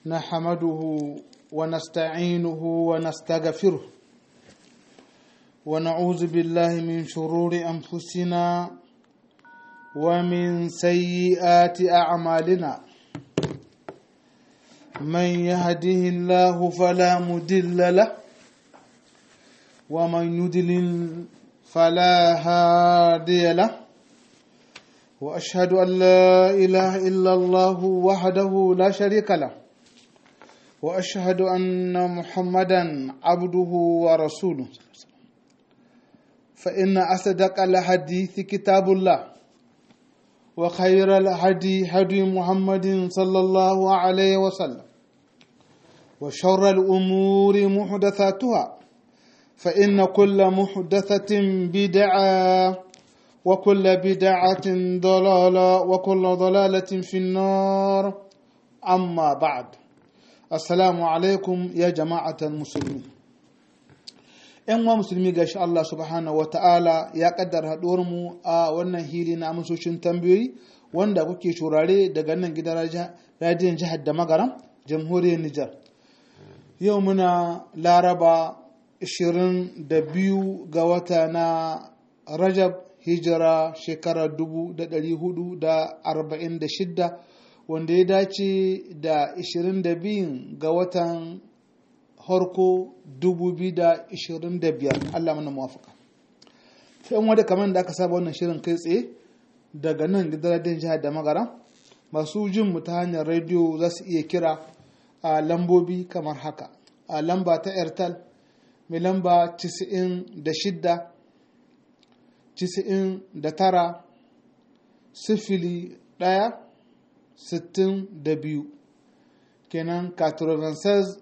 نحمده ونستعينه ونستغفره ونعوذ بالله من شرور أنفسنا ومن سيئات أعمالنا من يهده الله فلا مدل له ومن يدلل فلا هادي له واشهد ان لا اله الا الله وحده لا شريك له واشهد ان محمدا عبده ورسوله فان اصدق الحديث كتاب الله وخير الهدي هدي محمد صلى الله عليه وسلم وشر الامور محدثاتها فان كل محدثه بدعه وكل بدعة ضلالة وكل ضلالة في النار أما بعد السلام عليكم يا جماعة المسلمين ‘yan wa musulmi gashi Allah subhanahu wa ta'ala ya kaddara mu a wannan hili na amsoshin tambayoyi wanda kuke shurare daga nan gidan radiyon jihar da magaram jamhuriyar Nijar. Yau muna laraba 22 ga wata na Rajab hijira shekara dubu da ɗari hudu da arba'in da shidda wanda ya dace da ishirin da biyun ga watan harko dubu biyu da ishirin da biyar Allah mana mawafaka sai yan wadda kamar da aka saba wannan shirin kai tsaye daga nan gidan jihar da magara masu jin mu ta hanyar rediyo za su iya kira a lambobi kamar haka a lamba ta airtel mai lamba 96 tisa'in da tara sifili ɗaya sittin da biyu kenan 96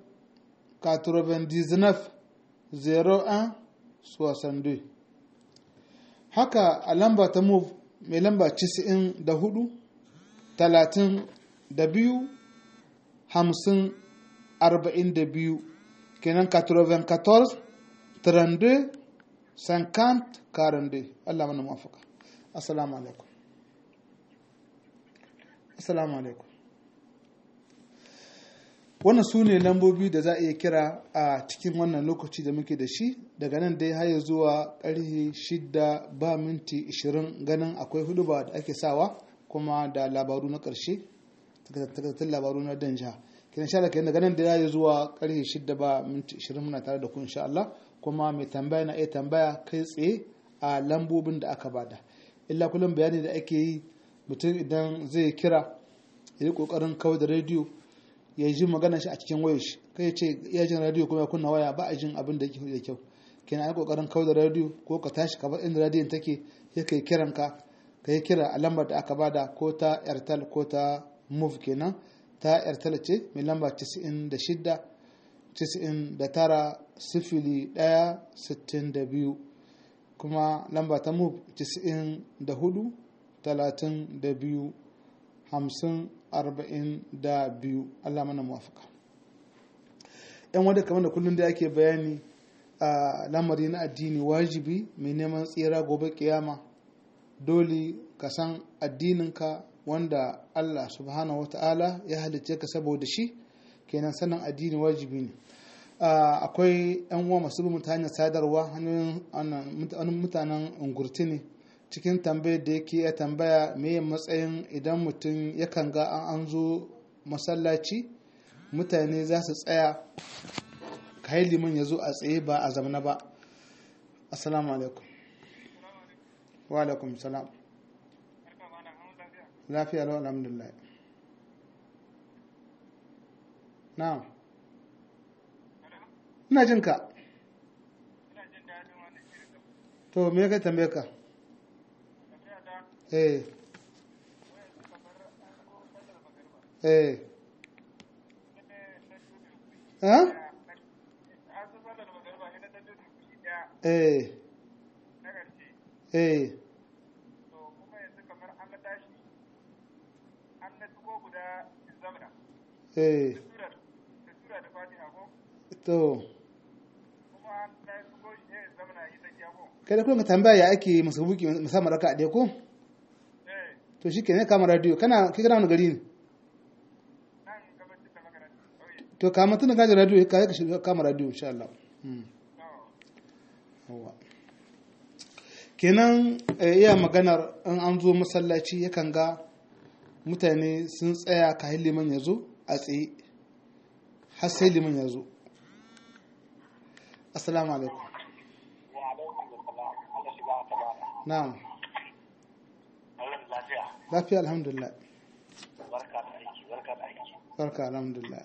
99 01 62 haka a lamba ta move mai lamba tisa'in da hudu talatin da biyu hamsin arba'in da biyu kenan 94 32 50 42 Allah mana mafaka assalamu alaikum assalamu alaikum wannan su ne lambobi da za a iya kira a cikin wannan lokaci da muke da shi daga nan dai haya zuwa ƙarfe shida ba minti 20 ganin akwai hudu ba da ake sawa kuma da labaru na ƙarshe takaitattun labaru na danja kina sha da daga nan da ya zuwa ƙarfe shida ba minti 20 muna tare da ku insha Allah kuma mai tambaya na iya tambaya kai tsaye a lambobin da aka bada illa kullum bayani da ake yi mutum idan zai kira ya yi kokarin kawai da rediyo ya ji magana shi a cikin wayar shi kai ya ce ya jin rediyo kuma ya kunna waya ba a jin abin da yake da kyau kenan ai kokarin kawai da rediyo ko ka tashi ka bar inda rediyon take ya kai kiran ka ka yi kira a lambar da aka bada ko ta airtel ko ta move kenan ta airtel ce mai lamba 96 99 sifili ɗaya sittin da biyu kuma lamba ta move tisa'in da hudu talatin da biyu hamsin arba'in da biyu allah mana muwafaka yan wadda kamar da kullum da ake bayani a lamari na addini wajibi mai neman tsira gobe kiyama dole ka san addininka wanda allah subhanahu wata'ala ya halicce ka saboda shi kenan sanin addini wajibi ne akwai yan uwa masu bin ta hanyar sadarwa hanyoyin mutanen ungurti ne cikin tambayar da yake ya tambaya me matsayin idan mutum yakan ga an zo masallaci mutane za su tsaya kai liman ya zo a tsaye ba a zamana ba assalamu alaikum wa alaikum salam lafiya lau alhamdulillah na'am ina jin ka to me ka tambaye ka eh eh ha eh eh eh to kai da kuma tambaya ya ake masabuki musamman raka a ɗaya ko to shi ke ne kama radio kana kai kana wani gari ne to kama tuna gaji radio ka ka shiga kama radio insha Allah yawa kenan iya maganar in an zo masallaci yakan ga mutane sun tsaya ka liman ya zo a tsaye har sai liman ya zo assalamu alaikum na'am lafiya alhamdulillah barka alhamdulillah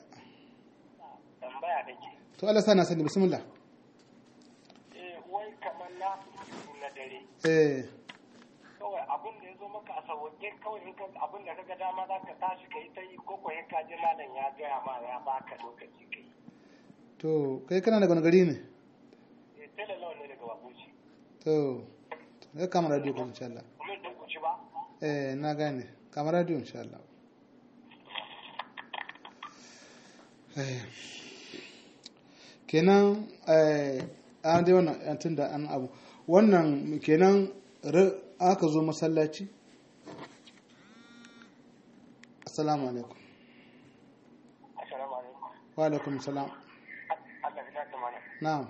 to Allah sana sani bismillah eh wai kamar na na dare eh kawai abin da ya zo maka a sauke kawai in ka abin da kaga dama za ka tashi ka yi ta yi ko kuwa ka ji malam ya gaya ma ya baka lokaci ka yi to kai kana daga wani gari ne eh tele lawan ne daga babuci to ya kama radio kuma insha Allah kuma don ku ci ba eh na gane kama radio insha Allah eh kenan eh an dai wannan tun da an abu wannan kenan ra- aka zo masallaci assalamu alaikum assalamu alaikum wa alaikum salam Allah ya ta mana na'am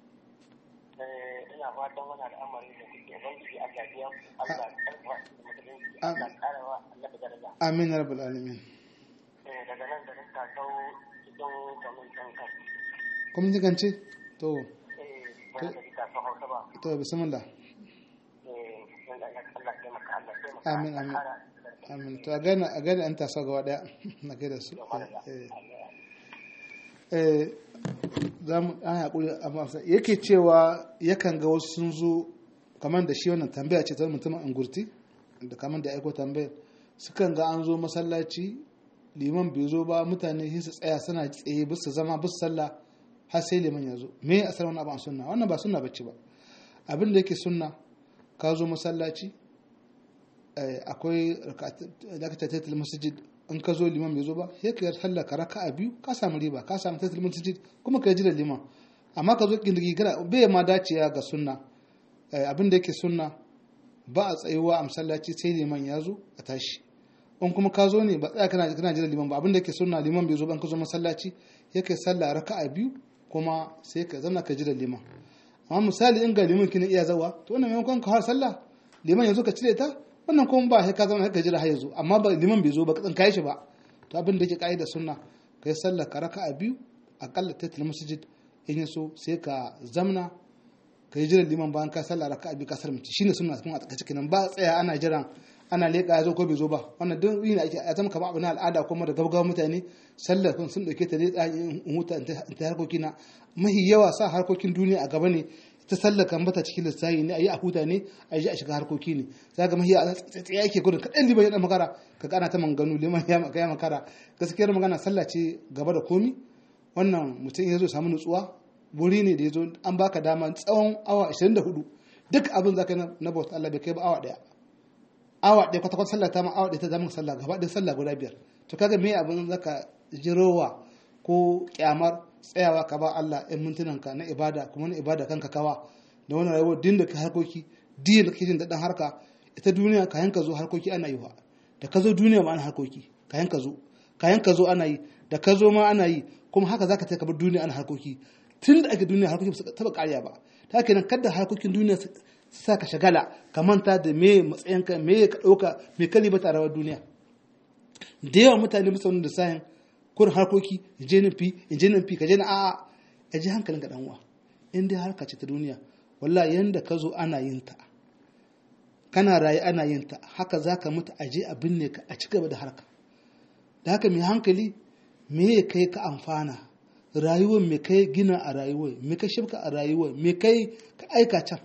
eh ina fatan wani al'amari da kuke ubangiji Allah ya biya Allah ya karfa musulunci Am- Allah ya karawa Allah ya daraja amin ya rabbal alamin eh daga nan da rinka kawo cikin kamun kan kan kuma ji gance to eh ba da ita ta hausa ba to bismillah eh Allah ya taimaka Allah ya taimaka Amin, amin. amin to a gane a gane an tasa gaba daya na kai da su eh eh za mu an haƙuri amma sa- yake cewa yakan ga wasu sun zo kamar da shi wannan tambaya ce ta mutumin angurti da kamar da aiko tambayar sukan ga an zo masallaci liman bai zo ba mutane sai su tsaya suna tsaye bisa zama bisa sallah har sai liman ya zo me asar wani abu an sunna wannan ba sunna bace ba abin da yake sunna ka zo masallaci eh, akwai da ka tattatal masjid in ka zo liman bai zo ba sai ka sallah ka raka'a biyu ka samu riba ka samu tattatal masjid kuma ka ji da liman amma ka zo kindigi gara bai ma dacewa ga sunna Eh, abin da yake sunna ba a tsayuwa a masallaci sai liman ya zo a tashi in kuma ka zo ne ba tsaya kana kana jira liman ba abin da yake sunna liman bai zo ba in ka zo masallaci ya kai sallah raka'a biyu kuma sai ka zama ka jira liman amma misali in ga liman kina iya zawa to wannan maimakon ka har sallah liman ya zo ka cire ta wannan kuma ba sai ka zama ka jira har ya zo amma ba liman bai zo ba ka tsinka shi ba to abin da yake kaida sunna kai sallah ka raka'a biyu akalla tatil masjid in ya so sai ka zamna ka yi jiran liman bayan ka sallah raka'a biyu ka sarmace shine sunna kuma a tsakace kenan ba tsaya ana jiran ana leƙa ya zo ko bai zo ba wannan duk yin ake a zama kamar abu na al'ada kuma da gaggawa mutane sallar kun sun dauke ta ne tsayin in huta in ta harkoki na mahi yawa sa harkokin duniya a gaba ne ta sallar kan bata cikin lissafi ne a yi a huta ne a yi a shiga harkoki ne za ga mahi a tsaye ake gudun kaɗan liman ya ɗan makara ka ana ta manganu liman ya makara gaskiyar magana sallah ce gaba da komi wannan mutum ya zo samu nutsuwa wuri ne da ya zo an baka dama tsawon awa 24 duk abin za ka yi na bauta Allah bai kai ba awa daya awa daya kwata-kwata sallah ta ma awa daya ta zama sallah gaba ɗaya sallah guda biyar to kaga me abin za ka jirowa ko kyamar tsayawa ka ba Allah ɗan mintunan ka na ibada kuma na ibada kanka kawa da wani rayuwar din da ka harkoki din da kake jin daɗin harka ita duniya kayan ka zo harkoki ana yi wa da ka zo duniya ma ana harkoki kayan ka zo kayan ka zo ana yi da ka zo ma ana yi kuma haka zaka ta bar duniya ana harkoki tun da ake duniya harkokin su taba kariya ba ta kenan kada harkokin duniya su sa ka shagala ka manta da me matsayinka me ka ɗauka me ka liba rawar duniya da yawa mutane musa wani da sayan kurin harkoki je nan fi je nan fi ka je na a'a a ji hankalin ka uwa in dai harka ce ta duniya wallahi yanda ka zo ana yin ta kana raye ana yin ta haka zaka mutu a je a binne ka a ci gaba da harka da haka mai hankali me ya kai ka amfana rayuwar me kai gina a rayuwar me kai shibka a rayuwar me kai ka aika can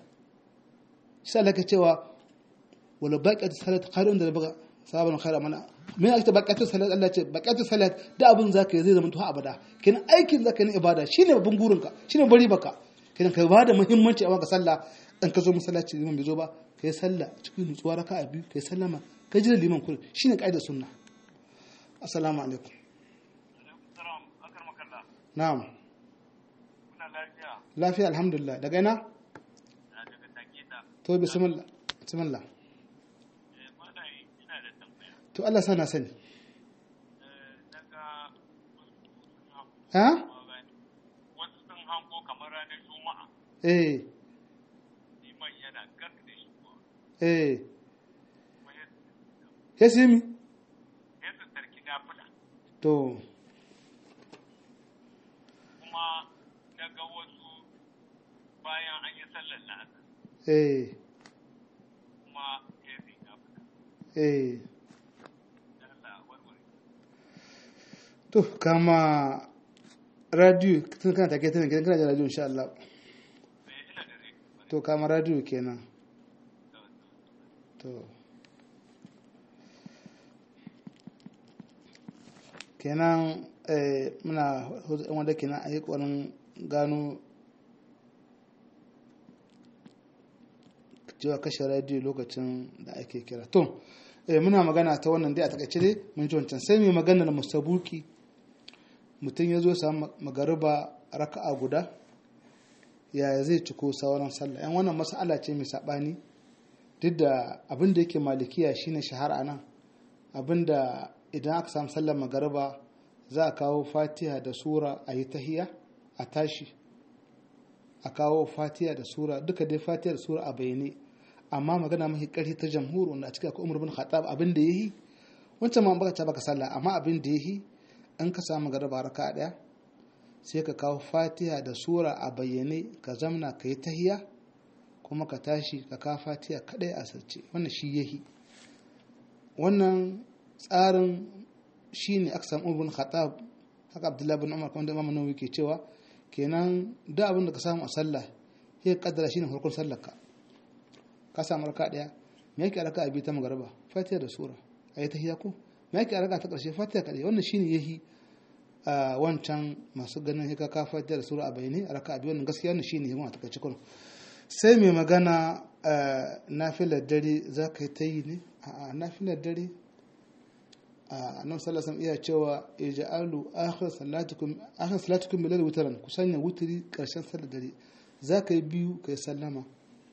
shi Allah ka cewa wala baqatu salat khairun da baga sabon khaira mana me ake baqatu salat Allah ce baqatu salat da abun zaka yi zai zama to abada kin aikin zaka yi ibada shine babban burinka shine bari baka kin kai ba da muhimmanci a maka sallah dan ka zo masallaci liman bai zo ba kai sallah cikin nutsuwa raka'a biyu kai sallama kai jira liman kullu shine kaidar sunna assalamu alaikum na'am lafiya alhamdulillah daga ina to bismillah bismillah to Allah sana sani ha wasu sun hango kamar ranar juma'a eh liman yana gas da shi ko eh kuma ya ya simi ya su tarki nafila to kuma na ga wasu bayan an yi sallar la'asar eh kuma ya yi nafila eh da Allah warware to kama radio tun kana take tana gidan kana da radio insha Allah sai ina da rai to kama radio kenan to kenan eh, muna hudu yan wanda kenan a yi ƙwarin gano cewa kashe radio lokacin da ake kira to eh, muna magana ta wannan dai a takaice dai mun ji wancan sai mai magana da musabuki mutum ya zo samu magariba raka'a guda yaya zai ciko sauran sallah yan wannan mas'ala ce mai saɓani duk da abin da yake malikiya shine shahara nan abin da idan aka samu sallar magariba za a kawo fatiha da sura a yi tahiya a tashi a kawo fatiha da sura duka dai fatiha da sura a bayyane amma magana mafi ƙarfi ta jamhur wanda a cikin akwai umar bin khattab abin da yayi wancan ma baka ta baka sallah amma abin da yayi an ka samu magariba raka daya sai ka kawo fatiha da sura a bayyane ka zamna ka yi tahiya kuma ka tashi ka kawo fatiha kadai a sarce wannan shi yahi wannan tsarin shi ne aka samu ibn khattab haka abdullahi bin umar kuma da imam nawawi ke cewa kenan da abin da ka samu a sallah sai ka kaddara shine farkon sallar ka ka samu raka daya me yake raka biyu ta magariba fatiha da sura ayi tahiyya ko me yake raka ta karshe fatiha kadai wannan shine yahi a wancan masu ganin hika ka fatiha da sura a bayani a raka biyu wannan gaskiya ne shine yawan a takaice kun sai mai magana nafilar dare za ka yi ta yi ne a nafilar dare a nan sallasan iya cewa ija'alu akhir salatukum akhir salatukum bil witran ku sanya wutri karshen sallar dare za ka yi biyu ka yi sallama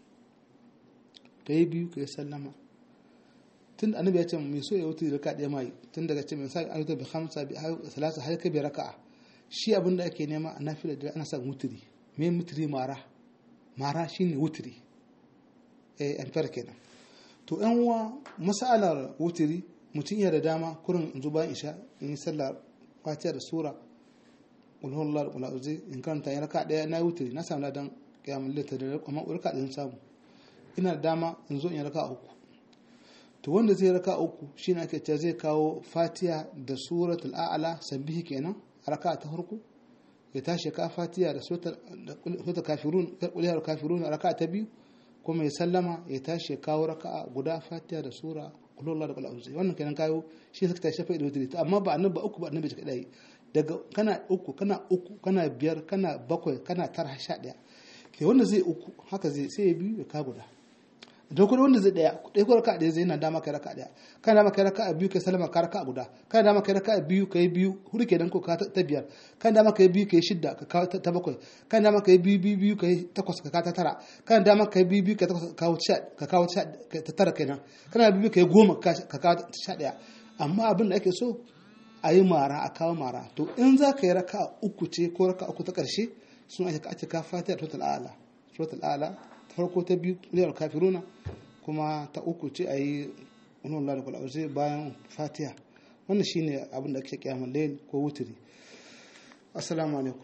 ka yi biyu ka yi sallama tun annabi ya ce mai so ya wutri raka ɗaya mai tun daga ce mai sa ayyuka bi khamsa bi salasa har ka bi raka'a shi abin da ake nema a nafilar dare ana sa wutri me wutri mara mara shine wutri eh amfar kenan to yan uwa masalar wutri mutum iya da dama kurin in zo bayan isha in yi sallar fatiha da sura ulhullar da ulauzi in karanta ya raka daya na yi wutri na samu ladan kiyamun lita da amma raka ɗaya samu ina da dama in zo in yi raka uku to wanda zai raka uku shine ake cewa zai kawo fatiha da suratul a'la sabbihi kenan a raka ta farko ya tashi ka fatiha da suratul kafirun kuliyar kafirun a raka ta biyu kuma ya sallama ya tashi kawo raka'a guda fatiha da sura kullu da kullu wannan kenan kayo shi suka tashi fa da amma ba annabi ba uku ba annabi shi kadai daga kana uku kana uku kana biyar kana bakwai kana tara sha daya ke wanda zai uku haka zai sai ya biyu ya ka guda da kuma wanda zai daya ɗaya ko raka ɗaya zai yana dama kai raka ɗaya kana dama kai raka biyu kai salama ka raka guda kana dama kai raka biyu kai biyu hudu kenan ko ka ta biyar kana dama kai biyu kai shidda ka kawo ta bakwai kana dama kai biyu biyu biyu kai takwas ka kawo ta tara kana dama kai biyu biyu kai takwas ka kawo ka kawo ta tara kenan kana biyu kai goma ka kawo ta sha ɗaya amma abin da ake so a yi mara a kawo mara to in za ka yi raka uku ce ko raka uku ta ƙarshe sun ake ake ka fatiha total ala total ala ta farko ta biyu liyar kafiruna kuma ta uku ce a yi wani Allah da kula bayan fatiha wannan shine abin da ake kiyamar layl ko wuturi assalamu alaikum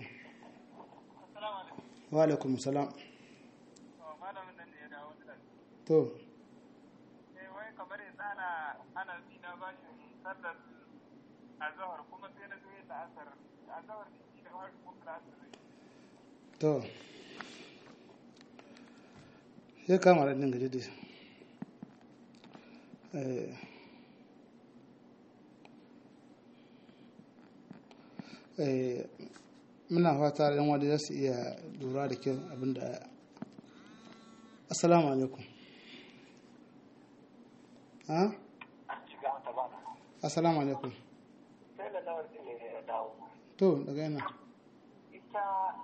wa alaikum salam to wai kamar yanzu ana ana bi na bashin sallar azhar kuma sai na zo yin la'asar azhar shi da wani kuma la'asar to sai kama da ɗin gaji da muna fata yan wadda za su iya lura da kyau abinda assalamu alaikum ha assalamu alaikum sai da lawar ne ya dawo to daga yana ita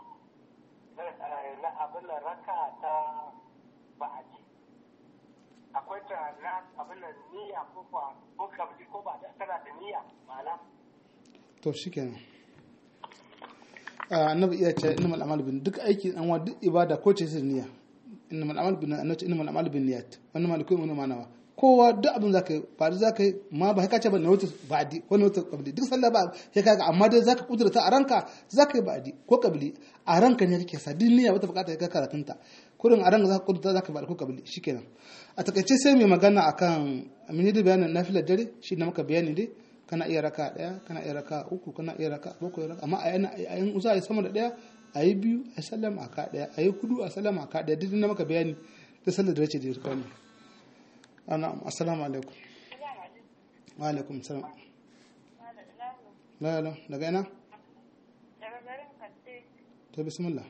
na abin da raka ta ba'aji akwai ta na abin da niyya ko kwa ko kabli ko ba da tana da niyya ma'ana to shikenan annabi iya ce innamal a'malu bin duk aiki an wa duk ibada ko ce sai niyya innamal a'malu bin annabi innamal a'malu bin niyyat wannan malikai mun manawa kowa duk abin zaka yi ba da zaka yi ma ba ka ce ba na wata ba'di ko na wata qabli duk sallah ba sai kaga amma dai zaka kudurta a ranka zaka yi ba'di ko qabli a ranka ne kake sa din niyya wata bukata ka karatunta kurin a ranka zaka kudurta zaka ba'di ko qabli shikenan a takaice sai mai magana akan mini da bayanin nafilar dare shi na maka bayani dai kana iya raka daya kana iya raka uku kana iya raka bakwai raka amma a yana a yin za a yi sama da daya a yi biyu a sallama a ka daya a yi hudu a sallama a ka daya duk na maka bayani da sallar da race da yarka ne ana assalamu alaikum wa alaikum salam la la daga ina daga garin Kadde, to bismillah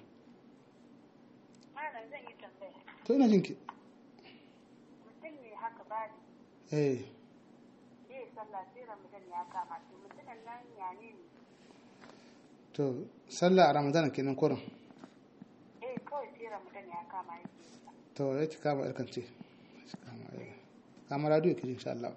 malam zan yi tambaya. to ina jinki Mutum ne haka bani, eh zai sallah sai Ramadan ya kama to mutumin nan ya ne ne? to sallah a ramadan kenan kurin Eh kawai sai Ramadan ya kama yake yi. to ya ki kama yarkan ce kama radio ki insha Allah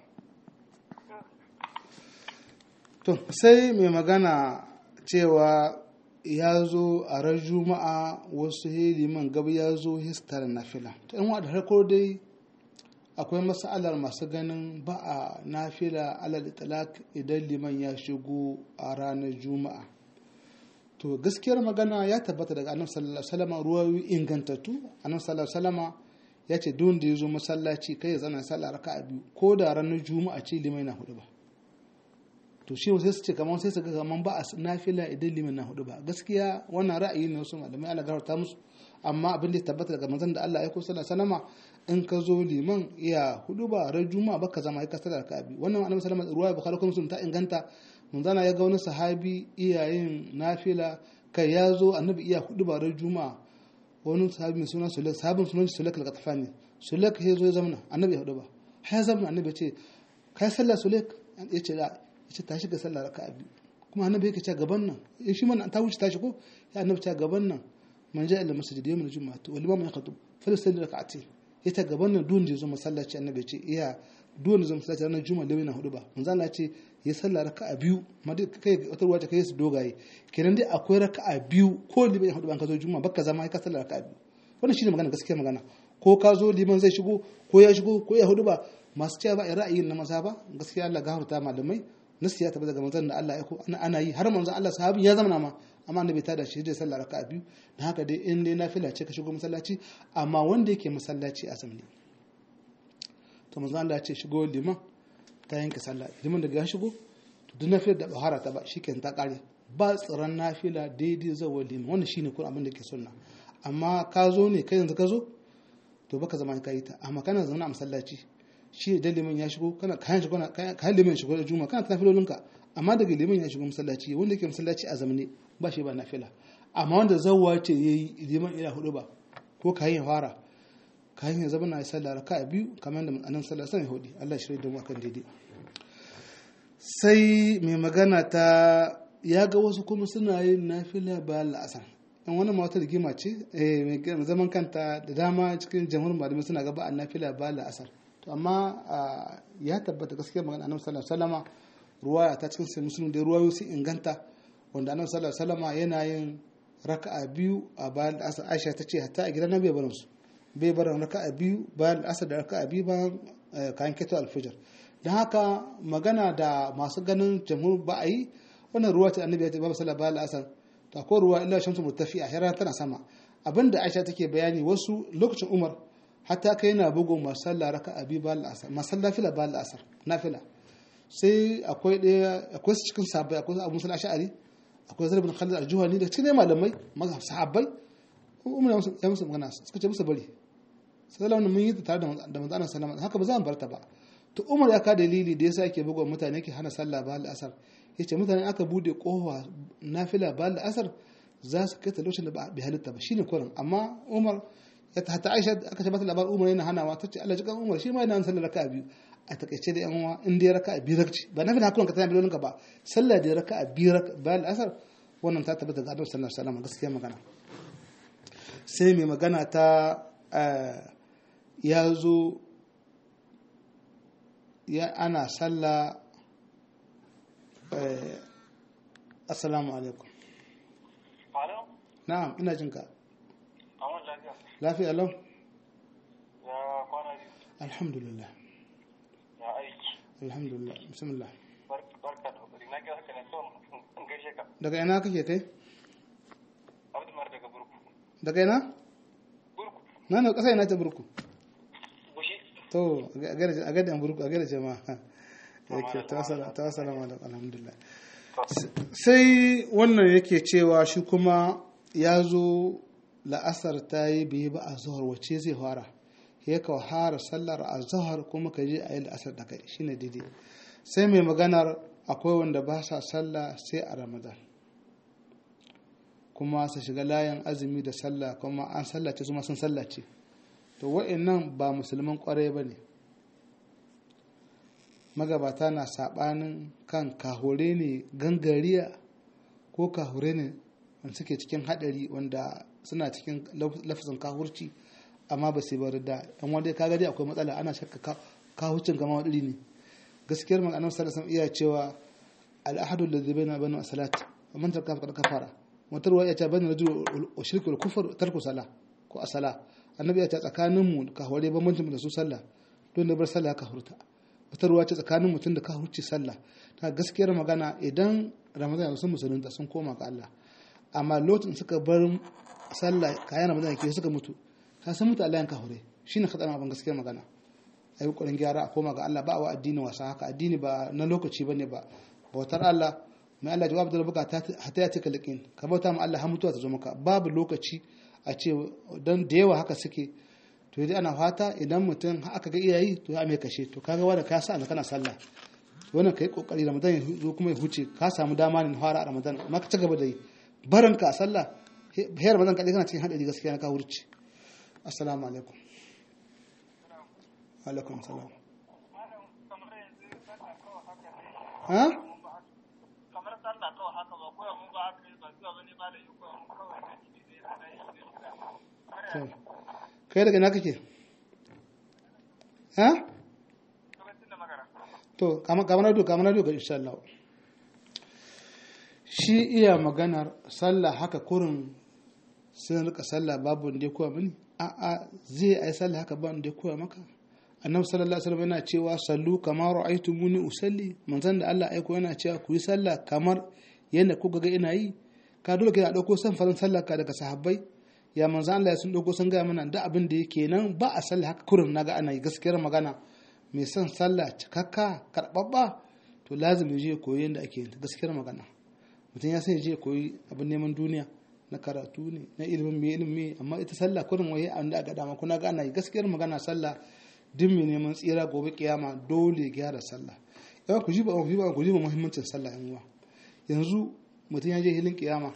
to sai mai magana cewa ya zo a ran juma'a wasu liman gaba ya zo histar nafila to yan da harko dai akwai masalar masu ganin ba a nafila alal itlaq idan liman ya shigo a ranar juma'a to gaskiyar magana ya tabbata daga annabi sallallahu alaihi wasallam ruwayoyi ingantattu annabi sallallahu alaihi wasallam ya ce duk da ya zo masallaci kai ya zana sallah raka'a biyu ko da ranar juma'a ce limai na hudu ba to shi sai su ce kamar sai su ga kamar ba a nafila idan liman na hudu ba gaskiya wannan ra'ayi ne wasu malamai Allah gafarta musu amma abin da ya tabbata daga manzon da Allah ya ko sallallahu alaihi wasallam in ka zo liman iya hudu ba ran juma'a baka zama ya kasar raka'a biyu wannan annabi sallallahu alaihi wasallam ruwaya bukhari kuma sun ta inganta manzana ya ga wani sahabi iyayen nafila kai ya zo annabi iya hudu ba ran juma'a wani sahabi mai suna sulek sahabin sunan sulek al-qatfani sulek ya zo ya zamana annabi ya hudu ba har ya zamana annabi ya ce kai sallah sulek ya ce da ya ce tashi ga sallah raka'a biyu kuma annabi yake ce gaban nan ya shi man ta wuce tashi ko ya annabi ce gaban nan man ja'a ila masjid yawm al-jum'ah wal imam yaqtub falyusalli rak'atayn ya ta gaban nan duwan da ya zo masallaci annabi ya ce iya duwan da zo masallaci ranar juma'a da na hudu ba manzo Allah ya ce ya sallah raka'a biyu ma dai kai wata ruwa ta kai su dogaye kenan dai akwai raka'a biyu ko liban hudu ban ka zo juma'a baka zama ka sallah raka'a biyu wannan shine magana gaskiya magana ko ka zo liman zai shigo ko ya shigo ko ya hudu ba masu cewa ba a ra'ayin na maza ba gaskiya Allah gafarta malamai nasu ya tabbata daga manzon da Allah ya ko ana yi har manzon Allah sahabi ya zama ma amma annabi ta da shi da sallah raka'a biyu dan haka dai in dai nafila ce ka shigo masallaci amma wanda yake masallaci a zamani to manzon Allah ya ce shigo liman ta yanke sallah liman daga ya shigo to duk nafilar da bahara ta ba shikenan ta kare ba tsiran nafila daidai zawa liman wannan shine kun abin da ke sunna amma ka zo ne kai yanzu ka zo to baka zama ka yi ta amma kana zaune a masallaci shi da liman ya shigo kana kayan shigo na kayan liman shigo da juma kana ta filolinka amma daga liman ya shigo masallaci wanda ke masallaci a zamane ba shi ba nafila amma wanda zawwa ce yayi liman ila hudu ba ko kayan fara kayan ya zama na yi sallah raka biyu kamar da annabi sallallahu alaihi wasallam ya Allah shirye da mu akan daidai sai mai magana ta ya ga wasu kuma suna yin nafila bayan la'asar in wani mawata rigima ce mai zaman kanta da dama cikin jamhurin malamai suna gaba a nafila bayan la'asar to amma ya tabbata gaskiya magana annabi sallallahu alaihi wasallam ruwaya ta cikin sai musulun da ruwayo sun inganta wanda annabi sallallahu alaihi wasallam yana yin raka'a biyu a bayan la'asar Aisha ta ce hatta a gidan nabi barin su bai barin raka'a biyu bayan la'asar da raka'a biyu bayan kayan keto alfijir don haka magana da masu ganin jamhur ba a yi wannan ruwa ta annabi ya ce babu sallah bayan la'asar to akwai ruwa illa shamsu mutafi a hira tana sama abinda Aisha take bayani wasu lokacin Umar hatta kai yana bugun masu sallah raka'a biyu bayan la'asar masu sallah fila bayan la'asar nafila sai akwai ɗaya akwai su cikin sahabbai akwai abu musul ash'ari akwai zarbin khalid al-juhani da cikin malamai maza sahabbai umar ya musu magana suka ce musu bari sallallahu mun yi tare da manzo Allah sallama haka ba za mu barta ba to umar ya ka dalili da yasa yake bugun mutane yake hana sallah bayan la'asar yace mutane aka bude kowa nafila bayan la'asar za su kai ta lokacin da ba bi halitta ba shine kurin amma umar ya ta Aisha aka ce mata labarin Umar yana hanawa ta ce Allah jikan Umar shi ma yana sallar raka'a biyu a takaice da yan uwa in dai raka'a biyu rakci ba na fi hakuran ka tana bilolin ka ba sallah da raka'a biyu bayan asar wannan ta tabbata ga Annabi sallallahu alaihi wasallam gaskiya magana sai mai magana ta ya zo ya ana sallah assalamu alaikum wa na'am ina jin ka Awon lafiya. lafiya lau Ya kwana biyu. alhamdulillah Ya aiki. alhamdulillah bismillah Bar- Barka da kokari. Na ga haka ne so in gaishe ka. daga ina kake kai Abdu Mar daga Burku. daga ina Burku. na na kasa ina ta burku Bushi. to a gada a gada burku a gada jama'a yake ta sala ta salama da alhamdulillah sai wannan yake cewa shi kuma ya zo la'asar ta yi bai ba a zuhar wacce zai fara ya ka fara sallar a zuhar kuma ka je a yi la'asar da kai shine daidai sai mai maganar akwai wanda ba sa sallah sai a ramadan kuma su shiga layin azumi da sallah kuma an sallace su ma sun sallace to wa'annan ba musulman kwarai ba ne magabata na saɓanin kan kahure ne gangariya ko kahure ne wanda suke cikin haɗari wanda suna cikin lafazin kahurci amma ba su bari da yan wanda ka gadi akwai matsala ana shakka kahurcin kama wadiri ne gaskiyar maganar sallallahu iya cewa al'ahadu da zai na banu salat man tarka faqad kafara wata ruwa ya ce bani rajul wa shirku wal kufr tarku sala ko asala annabi ya ce tsakanin mu kahure bambancin da su sallah don da bar sallah ka hurta wata ruwa ce tsakanin mutum da ka hurci sallah ta gaskiyar magana idan ramadan ya sun musulunta sun koma ga Allah amma lokacin suka bar sallah kayan ramadan ke suka mutu ka san mutu Allah yanka hure shine khatarin abin gaskiyar magana ayi kokarin gyara a koma ga Allah ba wa addini wasa haka addini ba na lokaci bane ba bautar Allah mai Allah jawab da buka ta hata ya tika lakin ka bauta ma Allah har mutuwa ta zo maka babu lokaci a ce dan da yawa haka suke to dai ana fata idan mutum aka ga iyayi to ya mai kashe to kaga wanda ka sa kana sallah wannan kai kokari ramadan ya zo kuma ya huce ka samu dama ne fara a ramadan amma ka ci gaba da yi barin ka sallah he ramadan kadai kana cikin hadari gaskiya na ka hurce assalamu alaikum alaikum salam kamar yanzu sallah kawai haka ne ha kamar sallah kawai haka ba koya mun ba haka ba zuwa bane ba da yi koya mun kawai da ni ne ana yi ne to kai daga ina kake ha lokacin da magana to kamar na kamar na insha Allah shi iya maganar sallah haka kurin sun rika sallah babu wanda ya koya mini a'a zai ai sallah haka ba wanda ya koya maka annabi sallallahu alaihi wasallam yana cewa sallu kama ra'aytumuni usalli manzon da Allah aiko yana cewa ku yi sallah kamar yadda kuka ga ina yi ka dole ka dauko san farin sallah ka daga sahabbai ya manzon Allah ya sun dauko sun ga mana da abin da yake nan ba a sallah haka kurin naga ana yi gaskiyar magana mai son sallah cikakka karbabba to lazim ya je koyi yadda ake yin gaskiyar magana mutum ya sai je koyi abin neman duniya na karatu ne na ilimin mai ilimi amma ita sallah kurin waye an da aka dama kuna ga ana yi gaskiyar magana sallah duk mai neman tsira gobe kiyama dole gyara sallah yawan ku ji ba ku ji ba ku ji ba muhimmancin sallah yan uwa yanzu mutum ya je hilin kiyama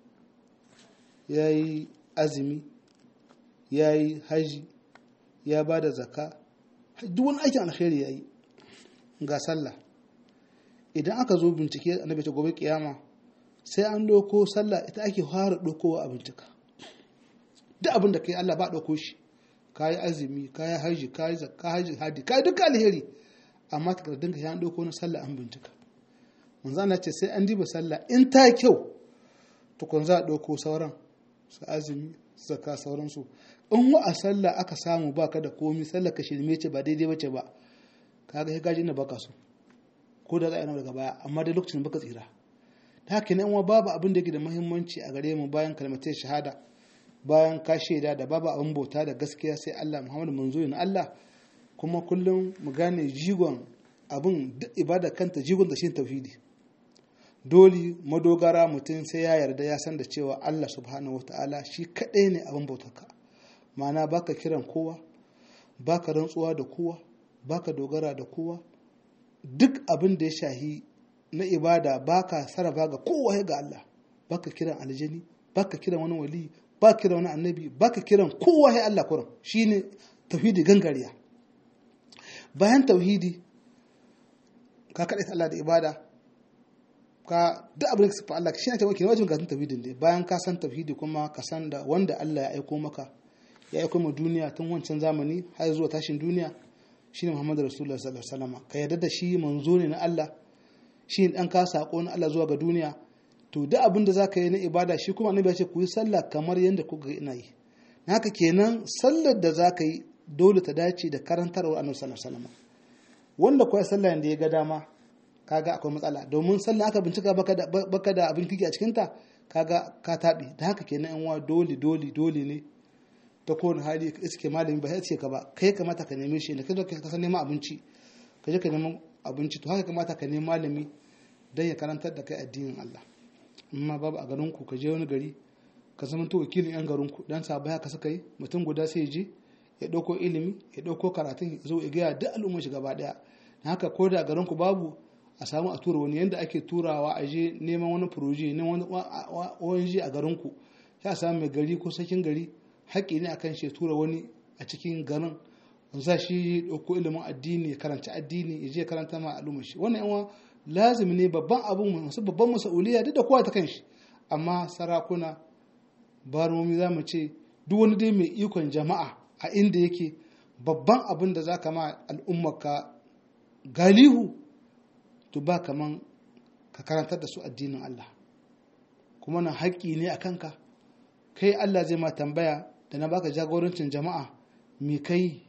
ya yi azumi ya yi haji ya ba da zaka duk wani aikin alkhairi ya yi ga sallah idan aka zo bincike annabi ta gobe kiyama sai an ɗauko sallah ita ake fara ɗaukowa a bincika duk abin da kai Allah ba ɗauko shi ka yi azumi ka yi haji ka yi zakka haji hadi ka yi duka alheri amma takardun ka ya ɗauko na sallah an bincika manzo Allah ce sai an diba sallah in ta kyau tukun za a ɗauko sauran su azumi su zakka sauransu in wa a sallah aka samu baka da komi sallah ka shirme ce ba daidai bace ba kaga sai gaji na baka so ko da za a yi daga baya amma dai lokacin baka tsira ta haka ne uwa babu abin da yake da muhimmanci a gare mu bayan kalmatai shahada bayan ka shaida da babu abin bauta da gaskiya sai Allah Muhammadu manzo na Allah kuma kullum mu gane jigon abin duk ibada kanta jigon da shi tauhidi dole madogara mutum sai ya yarda ya san da cewa Allah subhanahu wataala shi kadai ne abin bautarka ma'ana baka kiran kowa baka rantsuwa da kowa baka dogara da kowa duk abin da ya shahi na ibada baka sarrafa ga kowa ga Allah baka kiran aljani baka kiran wani wali baka kiran wani annabi baka kiran kowa ya Allah kuran shine tauhidi gangariya bayan tauhidi ka kaɗai Allah da ibada ka duk abin da sufa Allah shi ne ta wakil wajen gasin tauhidin ne bayan ka san tauhidi kuma ka san da wanda Allah ya aiko maka ya aiko ma duniya tun wancan zamani har zuwa tashin duniya shine Muhammadu Rasulullah sallallahu alaihi wasallam ka yarda da shi manzo ne na Allah shi dan ka sako na Allah zuwa ga duniya to duk abin da zaka yi na ibada shi kuma annabi ya ce ku yi sallah kamar yadda kuka ga ina yi haka kenan sallar da zaka yi dole ta dace da karantarwar annabi sallallahu alaihi wasallam wanda kuwa sallah da ya ga dama kaga akwai matsala domin sallah aka bincika baka da baka da abin kike a cikin ta kaga ka taɓe da haka kenan yan wa dole dole dole ne ta kowane hali ka iske malami ba sai ce ka ba kai kamata ka neme shi ne kai ka san neman abinci ka je ka neman abinci to haka kamata ka nemi malami dan ya karantar da kai addinin Allah amma babu a garin ku ka je wani gari ka zama to wakilin yan garin ku dan sabaya ka saka yi mutum guda sai je ya dauko ilimi ya dauko karatun ya zo ya ga duk al'ummar shi gaba daya haka ko da garin ku babu a samu a tura wani yadda ake turawa a je neman wani furoji ne wani a garinku ya samu mai gari ko sakin gari haƙƙi ne akan shi tura wani a cikin garin za shi ɗauko ilimin addini ya karanci addini ya je karanta ma al'ummar shi wannan yawa lazimi ne babban abun masu babban masauliya duk da kowa ta kanshi amma sarakuna baromi za mu ce duk wani dai mai ikon jama'a a inda yake babban abin da za ka ma al'ummarka galihu to ba kaman ka karantar da su addinin Allah kuma na haƙƙi ne a kanka kai Allah zai ma tambaya da na baka jagorancin jama'a me kai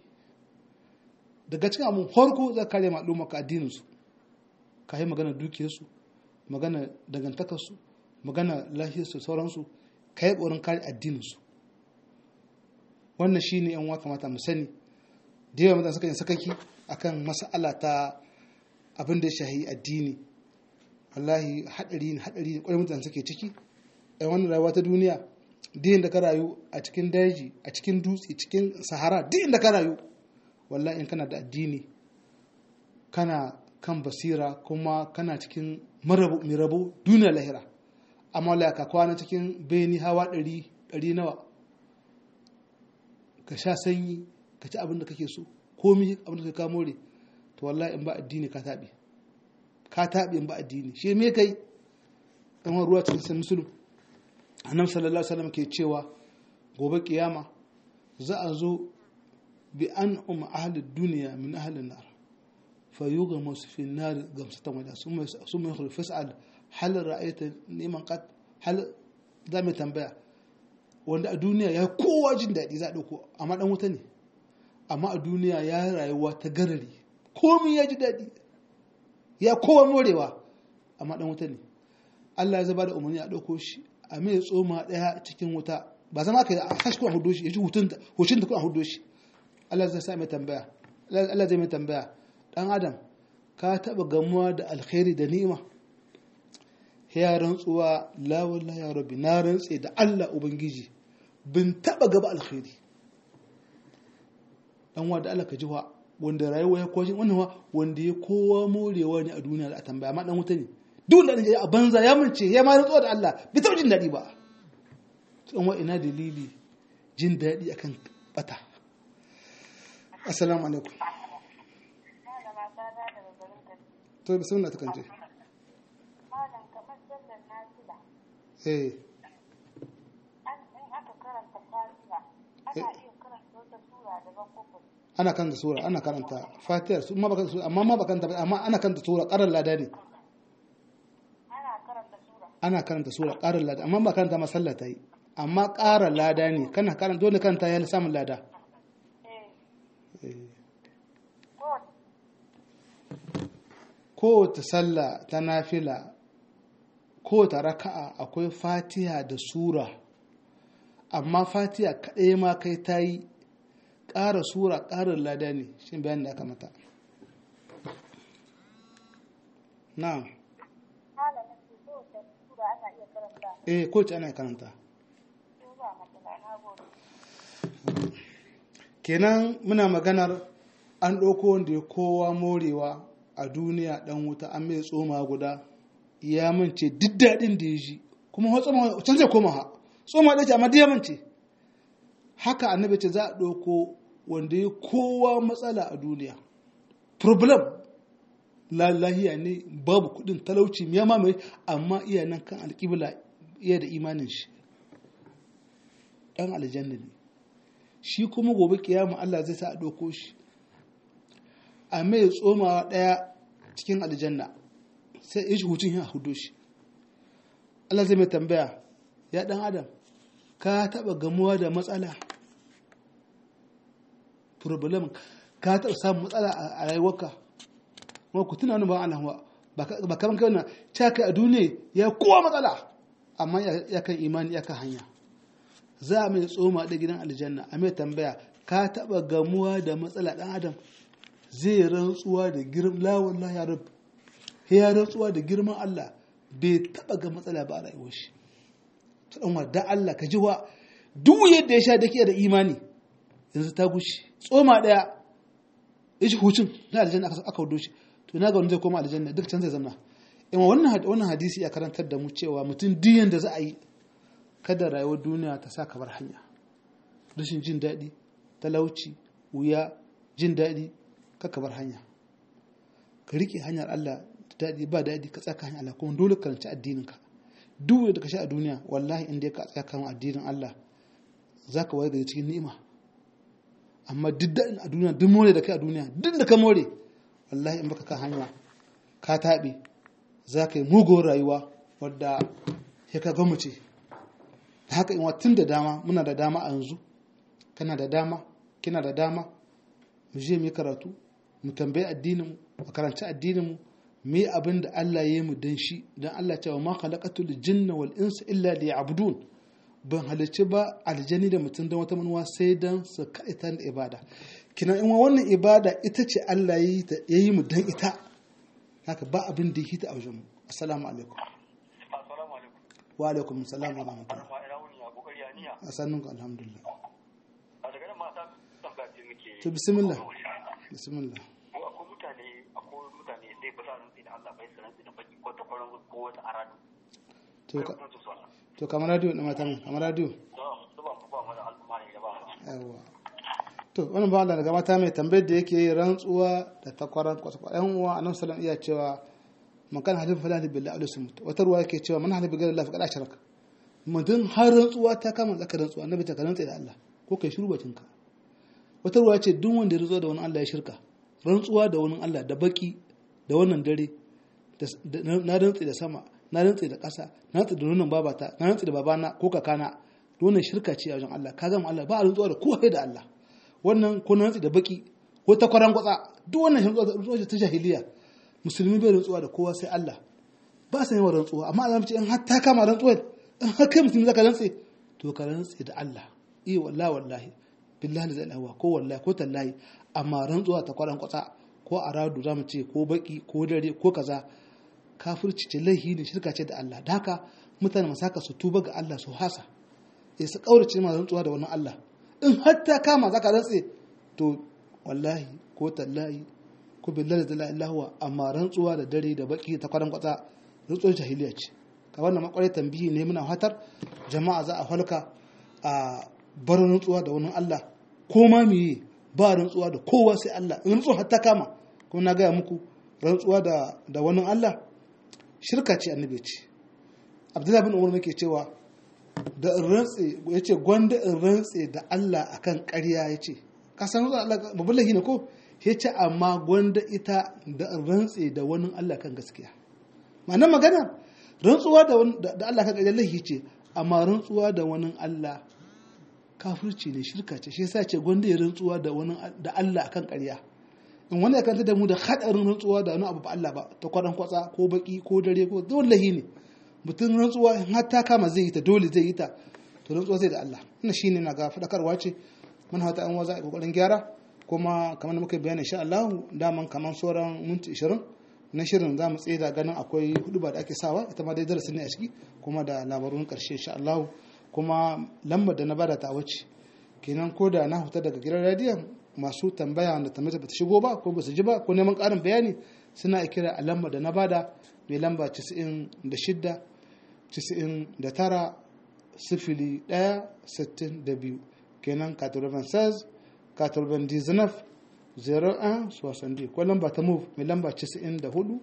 daga cikin abin harko za ka kare ma'alumma ka addininsu ka yi magana dukiyarsu magana dangantakarsu magana lafiyarsu sauransu ka yi ƙorin kare addininsu wannan shi ne yan kamata mu sani da yawa mutane suka yi sakaki akan mas'ala ta abin da ya shahi addini wallahi hadari ne hadari ne kwarai mutane suke ciki a wannan rayuwa ta duniya duk da ka rayu a cikin daji a cikin dutse cikin sahara duk inda ka rayu wallahi in kana da addini kana kan basira kuma kana cikin marabu mai rabo duniya lahira amma wallahi ka kwana cikin beni hawa ɗari ɗari nawa ka sha sanyi ka ci abin da kake so komi abin da ka more to wallahi in ba addini ka taɓe ka taɓe in ba addini shi me kai ɗan wani ruwa cikin sai musulun annabi sallallahu alaihi wasallam ke cewa gobe kiyama za a zo bi an umma ahli duniya min ahli nar fa yughma fi nar gamsatan wada summa summa yakhlu fas'al hal ra'aita niman qad hal za mu tambaya wanda a duniya ya kowa jin daɗi za a ɗauko amma ɗan wuta ne amma a duniya ya rayuwa ta garari komi ya ji daɗi ya kowa morewa amma ɗan wuta ne Allah ya zaba da umarni a ɗauko shi a mai tsoma ɗaya cikin wuta ba zama ka yi a hashi kuma hudu shi ya ji hutun da kuma hudu shi Allah zai sa mai tambaya Allah zai mai tambaya ɗan adam ka taɓa gamuwa da alkhairi da ni'ima ya rantsuwa la wallahi ya rabbi na rantse da Allah ubangiji bin taɓa gaba alkhairi dan wa da Allah ka jiwa wanda rayuwa ya kwashin wannan wa wanda ya kowa morewa ne a duniya da a tambaya amma dan wuta ne duk da a banza ya mace ya ma rantsuwa da Allah bai taɓa jin daɗi ba dan wa ina dalili jin daɗi akan bata assalamu alaikum to bismillah ta kanje malam kamar sallar nafila eh an in aka karanta fatiha ana iya karanta wata sura daban ko ko ana kan da sura ana karanta fatihar su amma ba sura amma ma ba kanta ba amma ana kanta sura karar lada ne ana karanta sura ana karanta sura karar lada amma ba karanta masalla ta yi amma karar lada ne kana karanta dole karanta ya samun lada eh Eh. ko kowace sallah ta nafila kowace raka'a akwai fatiha da sura amma fatiha kaɗai ma kai ta yi ƙara sura ƙarin lada ne shi bayan da aka mata na'am malamin ce ko wata sura ana iya karanta eh kowace ana karanta ko ba matsala na gode kenan muna maganar an ɗauko wanda ya kowa morewa a duniya ɗan wuta an mai tsoma guda ya mance duk daɗin da ya ji kuma wa tsoma can zai koma ha tsoma ɗaya ce amma ya mance haka annabi ce za a ɗauko wanda ya kowa matsala a duniya problem lahiya ne babu kuɗin talauci ya mamaye amma iya nan kan alƙibla iya da imanin shi ɗan aljanna ne shi kuma gobe kiyama Allah zai sa a ɗauko shi a mai tsomawa ɗaya cikin aljanna sai ya shi hutun ya hudo shi Allah zai mai tambaya ya dan adam ka taba gamuwa da matsala problem ka taba samun matsala a rayuwarka kuma ku tuna wani ba Allah ba kaman kai wannan caka a duniya ya kowa matsala amma ya kan imani ya kan hanya za a mai tsoma da gidan aljanna a mai tambaya ka taba gamuwa da matsala dan adam zai rantsuwa da girman la wallahi ya rab ya rantsuwa da girman Allah bai taba ga matsala ba a rayuwar shi ta dan wadda Allah ka ji wa duk yadda ya sha dake da imani yanzu ta gushi tsoma daya ya shi hucin na aljanna aka wudo shi to na ga wani zai koma aljanna duk can zai zama ima wannan wannan hadisi ya karantar da mu cewa mutum diyan da za a yi kada rayuwar duniya ta sa bar hanya rashin jin daɗi talauci wuya jin daɗi ka bar hanya ka riƙe hanyar Allah daɗi ba daɗi ka tsaka hanyar Allah kuma dole ka ranci addininka duk da ka sha a duniya wallahi inda ka tsaka kan addinin Allah za ka waye gari cikin ni'ima amma duk daɗin a duniya duk more da kai a duniya duk da ka more wallahi in baka kan hanya ka taɓe za ka yi mugun rayuwa wadda ya ka gwamnati da haka in tun da dama muna da dama a yanzu kana da dama kina da dama mu je mu yi karatu mu tambayi addinin mu karanci addinin mu mu yi abin da Allah ya yi mu dan shi dan Allah cewa ma khalaqatul jinna wal insa illa liya'budun ban halicci ba aljani da mutum don wata manuwa sai dan su kaita da ibada kina in wannan ibada ita ce Allah ya yi mu dan ita haka ba abin da yake ta a wajen mu assalamu alaikum assalamu alaikum wa alaikum assalam wa rahmatullah ma ina wuni a kokari aniya asannunka alhamdulillah a daga nan mata tambaya ce muke to bismillah bismillah ko akwai mutane akwai mutane sai ba sa rantsi da Allah bai su rantsi da baki ko ta kwaran ko wata aradu to kai ka kuma su sallah to kamar radio na mata kamar radio to su ba mu ba mu da al'umma ne da ba mu yawa to wannan ba Allah daga mata mai tambayar da yake yi rantsuwa da takwaran kwasakwa yan uwa annabi sallallahu iya cewa man kana halin falali billahi alayhi sumut wata ruwa yake cewa man halin billahi Allah faqad asharaka mutum har rantsuwa ta kama zaka rantsuwa annabi ta karanta da Allah ko kai shiru bakin ka wata ruwa ce duk wanda ya rantsuwa da wani Allah ya shirka rantsuwa da wani Allah da baki da wannan dare da- da- na rantsi da sama na rantsi da ƙasa na rantsi da nonon babata na rantsi da babana ko kakana wannan shirka ce a wajen Allah ka gama Allah ba a rantsuwa da kowa da Allah wannan ko na rantsi da baki ko ta kwaran kwatsa duk wannan rantsuwa ce ta jahiliya musulmi bai rantsuwa da kowa sai Allah ba sa yawan rantsuwa amma Allah ce in har ta kama rantsuwa in har kai musulmi zaka rantse to ka rantse da Allah eh wallahi wallahi billahi la ilaha ko wallahi ko tallahi amma rantsuwa ta kwaran kwatsa ko aradu zamu ce ko baki ko dare ko kaza kafirci ce laihi ne shirka ce da Allah da haka mutane masu haka su tuba ga Allah su hasa ya su kaurace ma rantsuwa da wani Allah in har ta kama zaka rantse to wallahi ko tallahi ko billahi da la ilaha huwa amma rantsuwa da dare da baki ta kwaran kwatsa rantsuwar jahiliya ce ka wannan makwarai tambihi ne muna fatar jama'a za a halka a bar rantsuwa da wani Allah ko ma meye ba rantsuwa da kowa sai Allah in rantsuwa har ta kama kuma na gaya muku rantsuwa da da wani Allah shirka ce annabi ce Abdullahi bin Umar nake cewa da in rantse yace gwanda in rantse da Allah akan ƙarya yace ka san Allah babban lahi ne ko yace amma gwanda ita da in rantse da wani Allah kan gaskiya ma'anar magana rantsuwa da wani- da da Allah kan ƙarya lahi ce amma rantsuwa da wani Allah kafirci ne shirka ce shi yasa ce gwanda ya rantsuwa da wani da Allah akan ƙarya in wani ya kanta da mu da hadarin rantsuwa da wani abu ba Allah ba ta kwadan kwatsa ko baki ko dare ko dole lahi ne mutum rantsuwa in har ta kama zai yi ta dole zai yi ta to rantsuwa zai da Allah wannan shine na ga fadakarwa ce mun hata an waza a kokarin gyara kuma kamar da muka bayani insha Allah daman kamar sauran minti 20 na shirin za mu tsaye da ganin akwai hudu ba da ake sawa ita ma dai darasi ne a ciki kuma da labarun karshe insha Allah kuma lambar da na bada ta wuce kenan ko da na huta daga gidan radiyon masu tambaya wanda tambaya ba ta shigo ba ko ba su ji ba ko neman ƙarin bayani suna kira a lambar da na bada mai lamba 96 99 sifili 1 62 kenan 96 99 01 60 ko lamba ta move mai lamba 94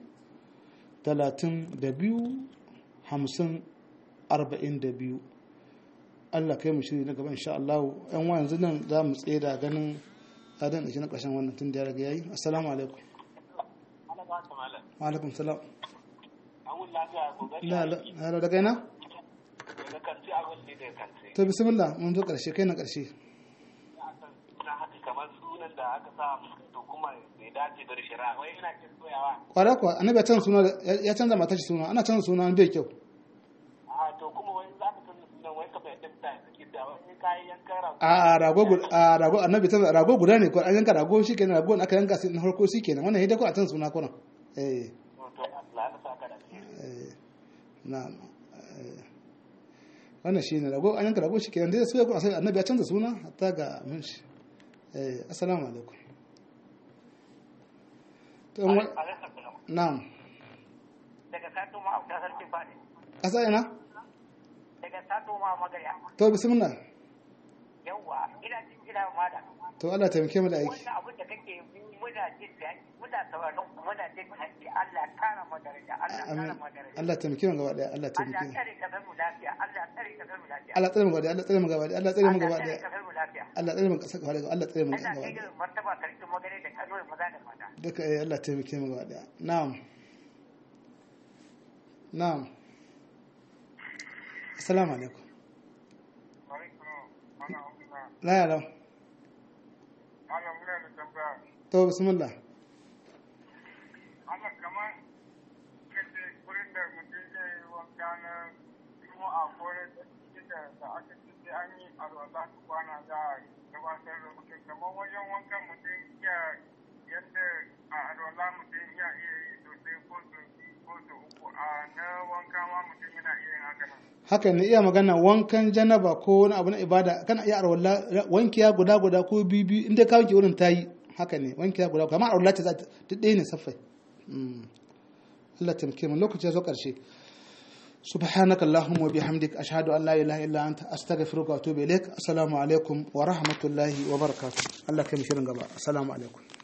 32 50 42 Allah kai mu shiri na gaba insha Allah yan wa yanzu nan za mu tsaye da ganin adan da shi na ƙarshen wannan tun da ya riga yayi assalamu alaikum ana ba ta malam wa alaikum salam an wuni lafiya kokari la la la daga ina shi a wasu da kance to bismillah mun zo karshe kai na karshe na haka kamar sunan da aka sa to kuma bai dace da shari'a wai ina kin soyawa kwara kuwa annabi ya canza suna ya canza matar shi suna ana canza suna bai kyau a to kuma wai za ka canza sunan wai ka bai dinta suke da wani kayan yankan rago a rago gu- a rago annabi canza rago guda ne ko an yanka rago shikenan rago da aka yanka sai na farko shikenan wannan hidda ko a canza suna ko nan eh to Allah ya saka da alheri eh na eh, wannan shine rago an yanka rago shikenan dai sai ko sai annabi ya canza suna hatta ga mun shi eh assalamu alaikum to in wa- na'am daga sato ma abuta sarki fadi kasa ina daga sato ma magariya to bismillah yawwa ina jin kira ma da to Allah taimake mu da aiki wannan abin da kake mu muna jin daɗi muna sauraron ku muna jin daɗi Allah ya kara mu daraja Allah ya amin kara mu daraja Allah taimake mu gaba daya Allah Allah taimake ya mu tsare kasar mu lafiya Allah ya tsare kasar mu lafiya Allah tsare mu gaba daya Allah tsare mu gaba daya Allah tsare mu gaba Allah ya daya tsare kasar mu lafiya Allah tsare mu kasa gaba daya Allah tsare mu Allah gaba kai daya da martaba sarkin magare da kano maza da mata duka eh Allah taimake mu gaba daya na'am na'am assalamu alaikum la ya lau Malam muna da tambaya. to bismillah Allah kamar kace wurin da mutum zai yi wanka na juma'a ko na cikin da da aka ce sai an yi alwala su kwana za a gabatar da mutum kamar wajen wankan mutum ya yadda a alwala mutum ya iya yi sosai ko su ko su uku a na wanka ma mutum yana iya yin haka nan. haka ne iya magana wankan janaba ko wani abu na ibada kana iya arwalla wankiya guda guda ko biyu biyu inda ka wanke wurin tayi haka ne wankiya guda kamar arwalla ta duk ɗaya ne saffai Mm. Allah taimake mu lokaci ya zo ƙarshe سبحانك اللهم وبحمدك أشهد أن لا إله إلا أنت أستغفرك وأتوب إليك السلام عليكم ورحمة الله وبركاته الله كم شرن السلام عليكم